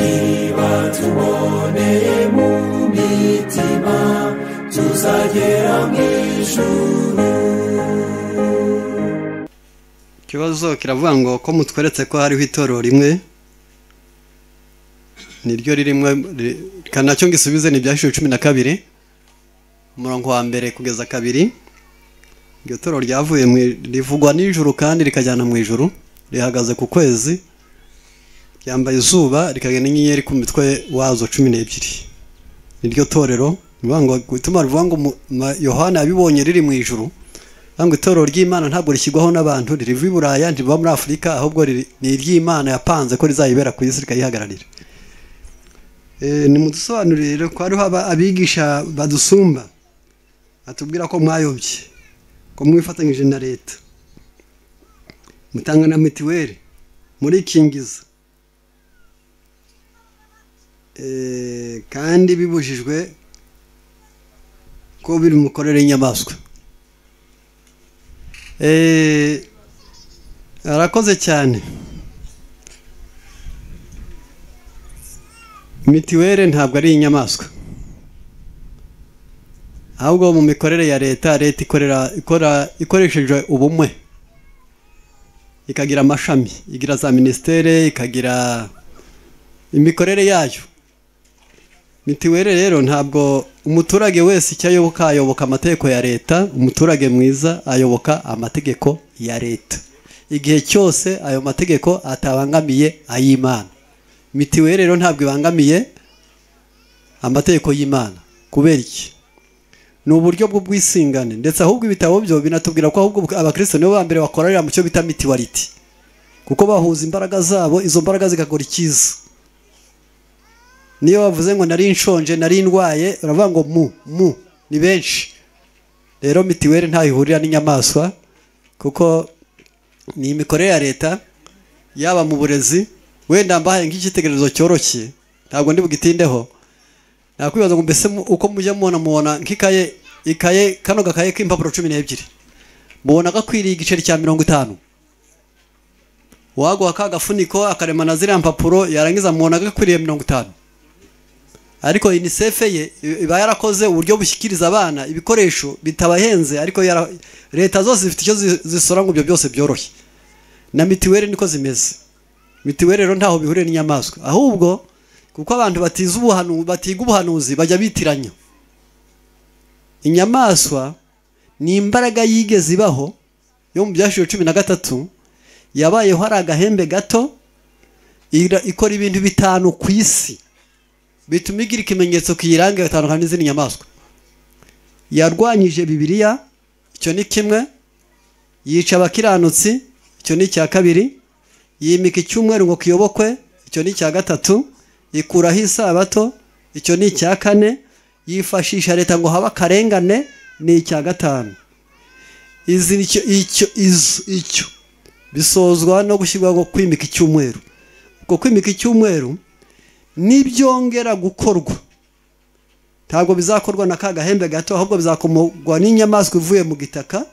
niba tuboneye mu mitima tuzagera mu ijuru ikibazo kiravuga ngo ko mutweretse ko hariho itorero rimwe niryo ririmo nacyo ngisubize ni ibyashuri cumi na kabiri umurongo wa mbere kugeza kabiri iryo toro ryavuye mu i- rivugwa nijoro kandi rikajyana mu ijoro rihagaze ku kwezi ryambaye izuba rikagenda inyenyeri ku mitwe wazo cumi n'ebyiri niryo torero ni ukuvuga ngo gutuma rivuga ngo mu- ma- yohana yabibonye riri mu ijoro Vuga ngo itorero ry'imana ntabwo rishyirwaho n'abantu ririva i buraya ntirivamo muri afurika ahubwo riri- ni iry'imana yapanze ko rizayibera ku isi rikayihagararira Eh, nimudusobanurire rero ko hariho aba- abigisha badusumba batubwira ko mwayobye ko mwifatanyije na leta mutanga na mitiweli murikingiza Eh, kandi bibujijwe ko biri mu mikorere y'inyamaswa Eh, arakoze cyane mitiweli ntabwo ari inyamaswa ahubwo mu mikorere ya leta leta ikorera ikora ikoresheje ubumwe ikagira amashami igira za minisiteri ikagira imikorere yayo mitiweli rero ntabwo umuturage wese icyo ayoboka ayoboka amategeko ya leta umuturage mwiza ayoboka amategeko ya leta igihe cyose ayo mategeko atabangamiye ay'imana mitiweli rero ntabwo ibangamiye amategeko y'imana kubera iki ni uburyo bw'ubwisingane ndetse ahubwo ibitabo byo binatubwira ko ahubwo abakristo nibo ba mbere bakorera mu cyo bita mitiwariti kuko bahuza imbaraga zabo izo mbaraga zigakora icyiza niyo bavuze ngo nari nshonje nari ndwaye uravuga ngo mu mu ni benshi rero mitiweli ntaho ihurira n'inyamaswa kuko ni imikorere ya leta yaba mu burezi wenda mbahaye nk'icyitegererezo cyoroshye ntabwo ndi bugitindeho nakwibaza ngo mbese mu- uko mujya mubona mubona nk'ikaye ikaye kano gakaye k'impapuro cumi n'ebyiri mubona gakwiriye igiceri cya mirongo itanu waguha ka gafuniko akaremana ziriya mpapuro yarangiza mubona gakwiriye mirongo itanu ariko UNICEF ye i- iba yarakoze uburyo bushyikiriza abana ibikoresho bitabahenze ariko yara, leta zose zifite icyo zi- zisora ngo ibyo byose byoroshye na mitiweli niko zimeze mitiweli rero ntaho bihuriye n'inyamaswa ahubwo kuko abantu batiza ubuhanuzi batiga ubuhanuzi bajya bitiranya inyamaswa ni imbaraga yigeze ibaho yo mu byashuri cumi na gatatu yabayeho hari agahembe gato ira- ikora ibintu bitanu ku isi bituma igira ikimenyetso kiyiranga igatandukana n'izindi nyamaswa yarwanyije bibiliya icyo ni kimwe yica abakiranutsi icyo ni icya kabiri yimika icyumweru ngo kiyobokwe icyo ni icya gatatu ikuraho isabato icyo ni icya kane yifashisha leta ngo habe akarengane ni icya gatanu izi icyo icyo izo icyo bisozwa no gushyirwaho kwimika icyumweru ubwo kwimika icyumweru n'ibyongera gukorwa ntabwo bizakorwa na ka gahembe gato ahubwo bizakomogwa n'inyamaswa ivuye mu gitaka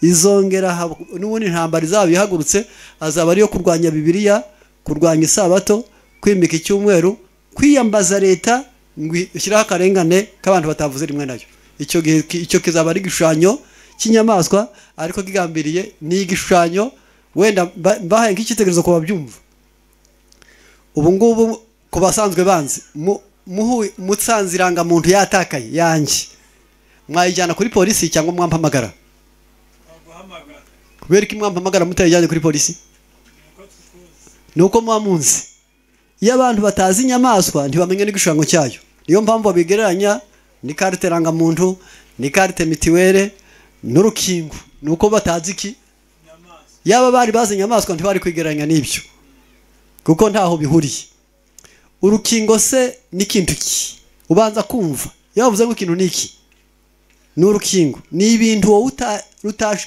izongera hab- n'ubundi ntambara izaba ihagurutse azaba ariyo kurwanya bibiliya kurwanya isabato kwimika icyumweru kwiyambaza leta ngo ishyireho akarengane k'abantu batavuze rimwe nayo icyo gihe ki- icyo kizaba ari igishushanyo cy'inyamaswa ariko kigambiriye ni igishushanyo wenda mba- mbahaye nk'icyitegererezo ku babyumva ubu ngubu ku basanzwe banzi mu- muhu- mutsanze irangamuntu yatakaye yanjye mwayijyana kuri polisi cyangwa mwampamagara kubera ko mwampamagara mutayijyanye kuri polisi ni uko muba munzi iyo abantu batazi inyamaswa ntibamenya n'igishushanyo cyayo niyo mpamvu babigereranya ni karite irangamuntu ni karite mitiwere n'urukingo ni uko batazi iki yaba bari bazi inyamaswa ntibari kwigereranya n'ibyo kuko ntaho bihuriye urukingo se ni ikintu ki ubanza kumva iyo bavuze ngo ikintu ni iki ni urukingo ni ibintu wowe uta- utaje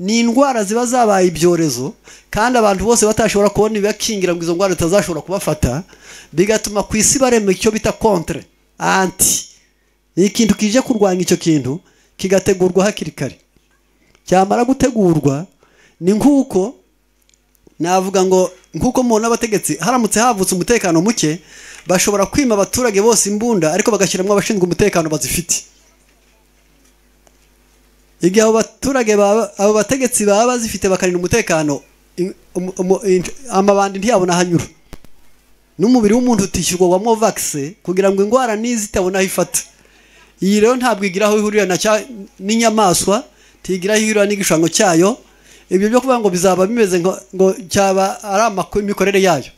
ni indwara ziba zabaye ibyorezo kandi abantu bose batashobora kubona ibibakingira ngo izo ndwara zitazashobora kubafata bigatuma ku isi barema icyo bita kontre anti ni ikintu kije kurwanya icyo kintu kigategurwa hakiri kare cyamara gutegurwa ni nk'uko navuga ngo nk'uko mubona abategetsi haramutse havutse umutekano muke bashobora kwima abaturage bose imbunda ariko bagashyiramo abashinzwe umutekano bazifite igihe abo baturage baba- abo bategetsi baba bazifite bakarinda umutekano in- umu- umu- in- amabandi ntiyabona aho anyura n'umubiri w'umuntu utishyurwa wa movakisi kugira ngo indwara n'izi itabona aho ifata iyi rero ntabwo igira aho ihurira na cya- n'inyamaswa ntigira aho ihurira n'igishushanyo cyayo ibyo byo kuvuga ngo bizaba bimeze ngo, ngo cyaba ari amakuru imikorere yayo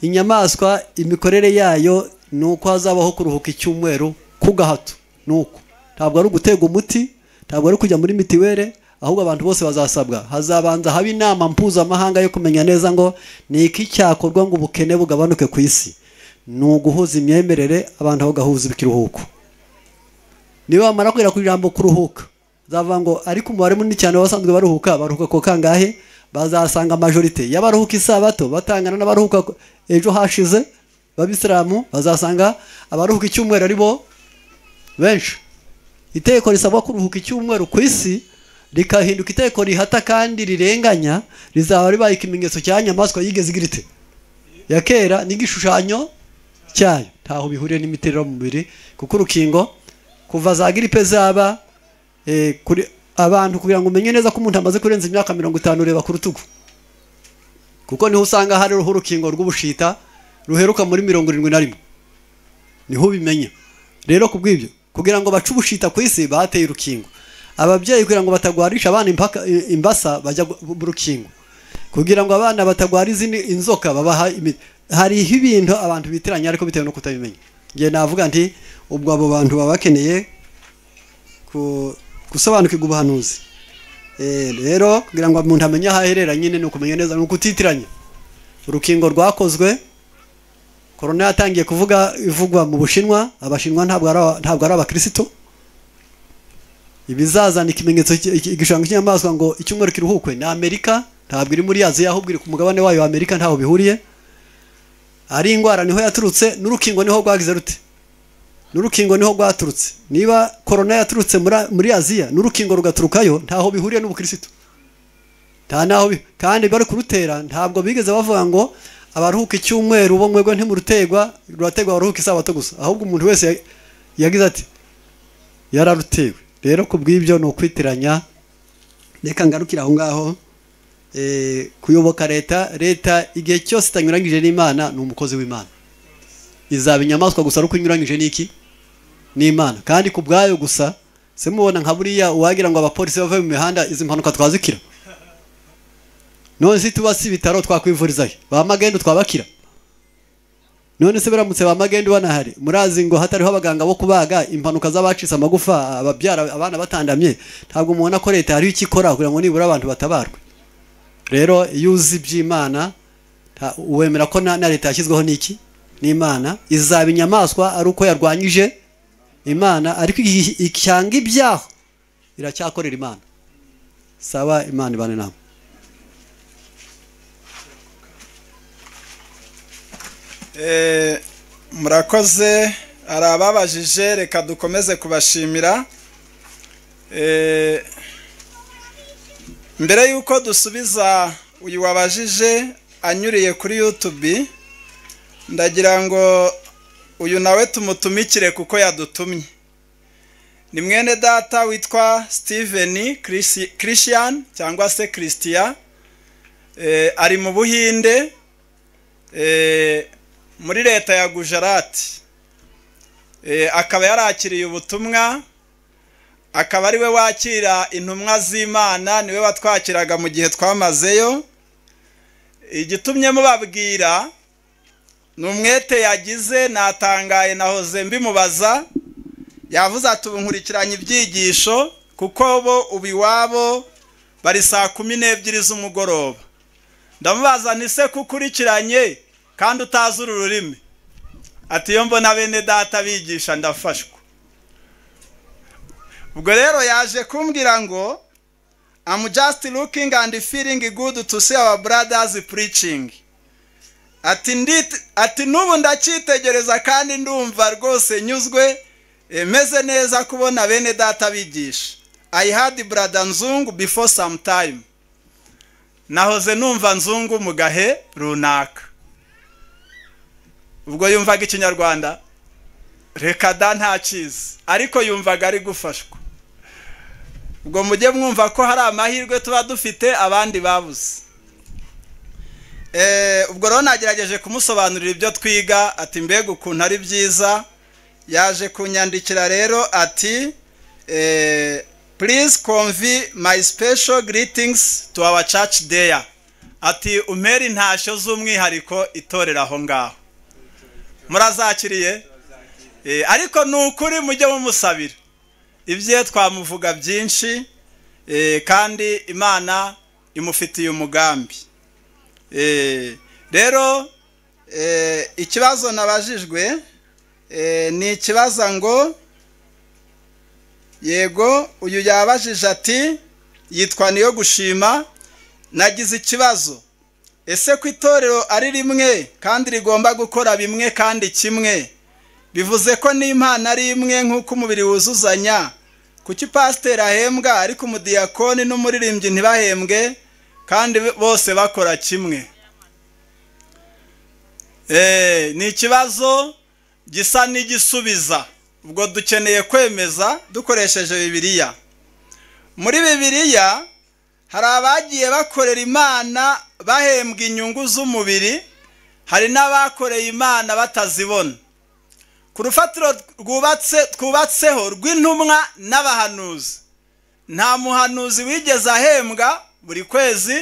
inyamaswa imikorere yayo ni uko hazabaho kuruhuka icyumweru ku gahato ni uko ntabwo ari ugutega umuti ntabwo ari kujya muri mitiwere ahubwo abantu bose bazasabwa hazabanza haba inama mpuzamahanga yo kumenya neza ngo ni iki cyakorwa ngo ubukene bugabanuke ku isi ni uguhuza imyemerere abantu bagahuza ikiruhuko niba bamara kugera ku ijambo kuruhuka zavuga ngo ariko umubare munini cyane wasanzwe baruhuka baruhuka ku kangahe bazasanga majorite y'abaruhuka isabato batangana n'abaruhuka ku- ejo hashize b'abisilamu bazasanga abaruhuka icyumweru ari bo benshi iteko risabwa kuruhuka icyumweru ku isi rikahinduka iteko rihata kandi rirenganya rizaba ribaye ikimenyetso cya nyamaswa yigeze igira ite ya kera n'igishushanyo cyayo ntaho bihuriye n'imiterere mu mubiri kuko urukingo kuva za gripe zaba eh, kuri abantu kugira ngo umenye neza ko umuntu amaze kurenza imyaka mirongo itanu ureba ku rutugu kuko niho usanga hariho urukingo rw'ubushita ruheruka muri mirongo irindwi na rimwe niho ubimenya rero ku bw'ibyo kugira ngo bace ubushita ku isi bateye urukingo ababyeyi kugira ngo batagwarisha abana impaka, i- imbasa bajya gu- bu- urukingo kugira ngo abana batagwara izindi inzoka babaha imiti hariho ibintu abantu bitiranya ariko bitewe no kutabimenya ngiye navuga nti ubwo abo bantu baba bakeneye ku- gusobanukirwa ubuhanuzi Eh, rero kugira ngo umuntu amenye aho aherera nyine ni ukumenya neza ni ukutitiranya urukingo rwakozwe korona yatangiye kuvuga ivugwa mu bushinwa abashinwa ntabwo ari aba- ntabwo ari abakristo ibizazana ikimenyetso cy- iki- igishushanyo cy'inyamaswa ngo icyumweru kiruhukwe ni amerika ntabwo iri muri aziya ahubwo iri ku mugabane wayo wa amerika ntaho bihuriye ari indwara niho yaturutse n'urukingo niho rwagize rute n'urukingo niho rwaturutse niba korona yaturutse muri- muri aziya n'urukingo rugaturukayo ntaho bihuriye n'ubukristo nta naho bi- kandi bari kurutera ntabwo bigeze bavuga ngo abaruhuka icyumweru bo mwebwe ntimurutegwa rurategwa abaruhuka isabato gusa ahubwo umuntu wese ya- yagize ati yararutewe rero ku bw'ibyo ni ukwitiranya reka ngarukira aho ngaho Eh, kuyoboka leta leta igihe cyose itanyuranyije n'imana ni umukozi w'imana izaba inyamaswa gusa ariko inyuranyije n'iki n'imana kandi ku bwayo gusa se mubona nka buriya uwagira ngo abapolisi bave mu mihanda izi mpanuka twazikira none se tuba si ibitaro twakwivurizayo ba magendu twabakira none se biramutse ba magendu banahari murazi ngo hatariho abaganga bo kubaga impanuka z'abacitse amagufa ababyara abana batandamye ntabwo mubona ko leta hariho icyo ikora kugira ngo nibura abantu batabarwe rero iyo uzi iby'imana nta- wemera ko na, na leta yashyizweho n'iki n'imana izaba inyamaswa ari uko yarwanyije imana ariko iki- icyanga ibyaha iracyakorera imana saba imana ibane nawe Eh, murakoze hari ababajije reka dukomeze kubashimira Eh, mbere y'uko dusubiza uyu wabajije anyuriye kuri youtube ndagira ngo uyu nawe tumutumikire kuko yadutumye ni mwene data witwa steven Chrisi- christian cyangwa se christian Eh, ari mu buhinde eh, muri leta ya gujarati Eh, akaba yarakiriye ubutumwa akaba ari we wakira intumwa z'imana niwe watwakiraga mu gihe twamazeyo igitumye mubabwira ni umwete yagize natangaye nahoze mbimubaza yavuze ati ubu nkurikiranye ibyigisho kuko bo ubu iwabo bari saa kumi n'ebyiri z'umugoroba ndamubaza ni se kukurikiranye kandi utazi uru rurimi ati iyo mbona bene data bigisha ndafashwa ubwo rero yaje kumbwira ngo I'm just looking and feeling good to see our brothers preaching ati ndit- ati n'ubu ndacyitegereza kandi ndumva rwose nyuzwe eh, meze neza kubona bene data bigisha I had brother Nzungu before some time nahoze numva nzungu mu gahe runaka ubwo yumvaga ikinyarwanda reka da ntakizi ariko yumvaga ari gufashwa ubwo mujye mwumva ko hari amahirwe tuba dufite abandi babuze ubwo rero nagerageje kumusobanurira ibyo twiga ati mbega ukuntu ari byiza yaje kunyandikira rero ati please convey my special greetings to our church there ati umpere intashyo z'umwihariko itorera aho ngaho murazakiriye ariko ni ukuri mujye mumusabira ibye twamuvuga byinshi kandi imana imufitiye umugambi rero ikibazo nabajijwe ni ikibazo ngo yego uyu yabajije ati yitwa niyo gushima nagize ikibazo ese ko itorero ari rimwe kandi rigomba gukora bimwe kandi kimwe bivuze ko n'impano ari imwe nk'uko umubiri wuzuzanya kuki pasiteri ahembwa ariko umudiyakoni n'umuririmbyi ntibahembwe kandi bose bakora kimwe ni ikibazo gisa n'igisubiza ubwo dukeneye kwemeza dukoresheje bibiliya muri bibiliya hari abagiye bakorera imana bahembwa inyungu z'umubiri hari n'abakoreye imana batazibona ku rufatiro rwubatse twubatseho rw'intumwa n'abahanuzi nta muhanuzi wigeze ahembwa buri kwezi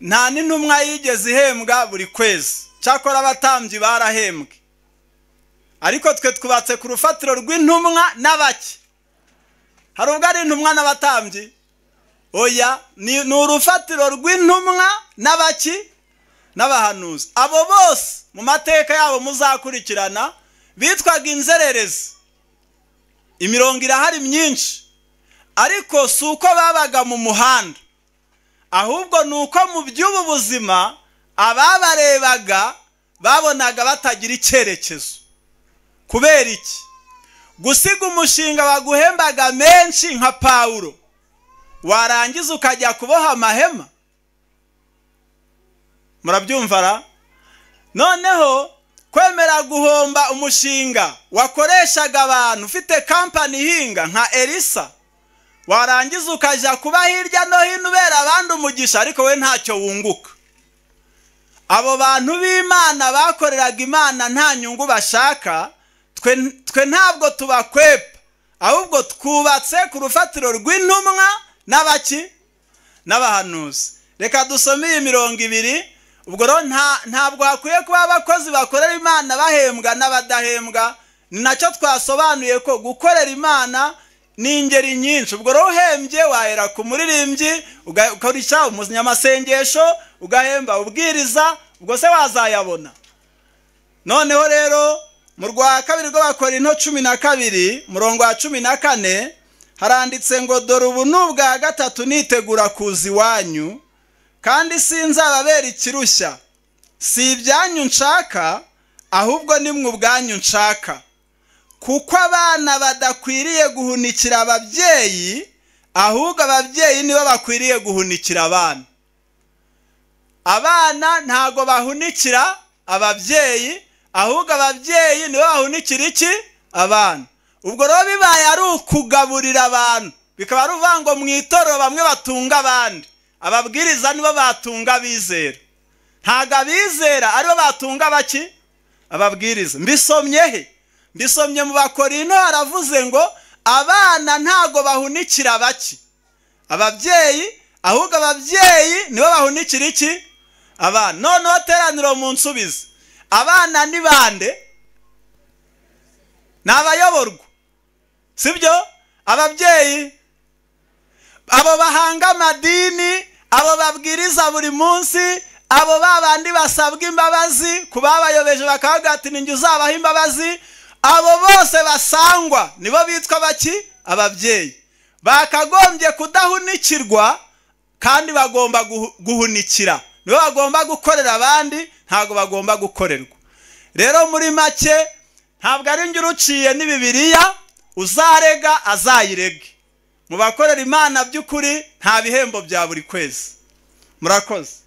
nta n'intumwa yigeze ihembwa buri kwezi cyakora abatambyi barahembwe ariko twe twubatse ku rufatiro rw'intumwa n'abake hari ubwo ari intumwa n'abatambyi oya ni urufatiro rw'intumwa n'abaki n'abahanuzi abo bose mu mateka yabo muzakurikirana bitwaga inzererezi imirongo irahari myinshi ariko si uko babaga mu muhanda ahubwo ni uko mu by'ubu buzima ababarebaga babonaga batagira icyerekezo kubera iki gusiga umushinga baguhembaga menshi nka pawuro warangiza ukajya kuboha amahema murabyumva ra noneho kwemera guhomba umushinga wakoreshaga abantu ufite kampani ihinga nka elisa warangiza ukajya kuba hirya no hino ubera abandi umugisha ariko we ntacyo wunguka abo bantu b'imana bakoreraga imana nta nyungu bashaka twe ntabwo tubakwepa ahubwo twubatse ku rufatiro rw'intumwa n'abaki n'abahanuzi reka dusome iyi mirongo ibiri ubwo rero ntabwo hakwiye kuba abakozi bakorera imana bahembwa n'abadahembwa ni nacyo twasobanuye ko gukorera imana ni ingeri nyinshi ubwo rero uhembye wahera ku muririmbyi ugakoresha umunyamasengesho ugahemba ubwiriza ubwo se wazayabona noneho rero mu rwa kabiri rwo bakora into cumi na kabiri murongo wa cumi na kane haranditse ngo dore ubu ni ubwa gatatu nitegura kuza iwanyu kandi sinzababera ikirushya si ibyanyu nshaka ahubwo ni mwe ubwanyu nshaka kuko abana badakwiriye guhunikira ababyeyi ahubwo ababyeyi nibo bakwiriye guhunikira abana abana ntago bahunikira ababyeyi ahubwo ababyeyi nibo bahunikira iki abana ubwo rero bibaye ari ukugaburira abantu bikaba ari uvuga ngo mu itorero bamwe batunga abandi ababwiriza nibo batunga abizera ntago abizera aribo batunga abaki ababwiriza mbisomye he mbisomye mu bakorino haravuze ngo abana ntago bahunikira baki ababyeyi ahubwo ababyeyi nibo bahunikira iki abana noneho teraniro mu nsubizi abana ni bande ni abayoborwa sibyo ababyeyi abo bahanga amadini abo babwiriza buri munsi abo babandi basabwa imbabazi ku babayobeje bakavuga ati ninjye uzabaha imbabazi abo bose basangwa nibo bitwa baki ababyeyi bakagombye kudahunikirwa kandi bagomba guhunikira nibo bagomba gukorera abandi ntabwo bagomba gukorerwa rero muri make ntabwo ari njye uruciye n'ibibiriya uzarega azayirege mu bakorera imana by'ukuri nta bihembo bya buri kwezi murakoze